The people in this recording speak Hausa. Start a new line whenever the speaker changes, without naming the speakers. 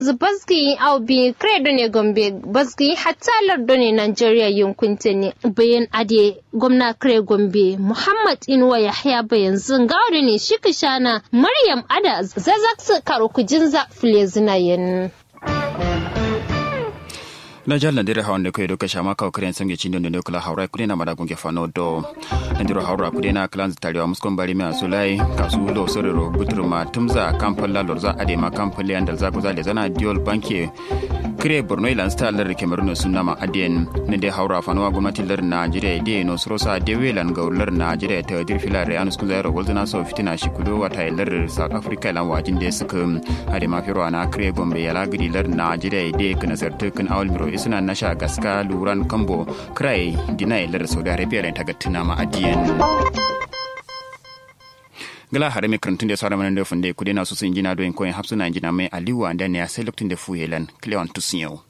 zubazgi au bi kredo ne gombe bazgi hatta lardo ne Nigeria yankunta ne bayan ade gwamna kre gombe Muhammad Inuwa Yahya bayan zingawari ne shi kishana Maryam Ada zazak su karo kujin za fule zinayen.
na jal nandire hawnde koye ɗo kacama kaw kren sangue cindondi nde kala hawra kudena maɗa gongue fano do nandiro hawra kudena clan taliwa muskon bari mi asulay kasulo sorero butruma tumza kampalla lorza adema kampalle andal zago zale zana diol banque kire borno ilan sta lar kemeruno sunnama adien nende hawra fanowa gwamnati lar najeriya de no sorosa de welan gaw lar najeriya ta dir filare anus kun zairo golzana so fitina shikudo wata lar south africa lan wajin de suka adema firo ana kire gombe yala gidi lar najeriya de kana sartu kan awal miro isuna nasha gaska luran kambo krai dinai lar saudi arabia len tagattina ma adien gala hare me karantun da sara manan da funde kudena su sun jina do en koyin hapsuna jina mai aliwa da ne ya sai lokacin da fuyelan cleon tusiyo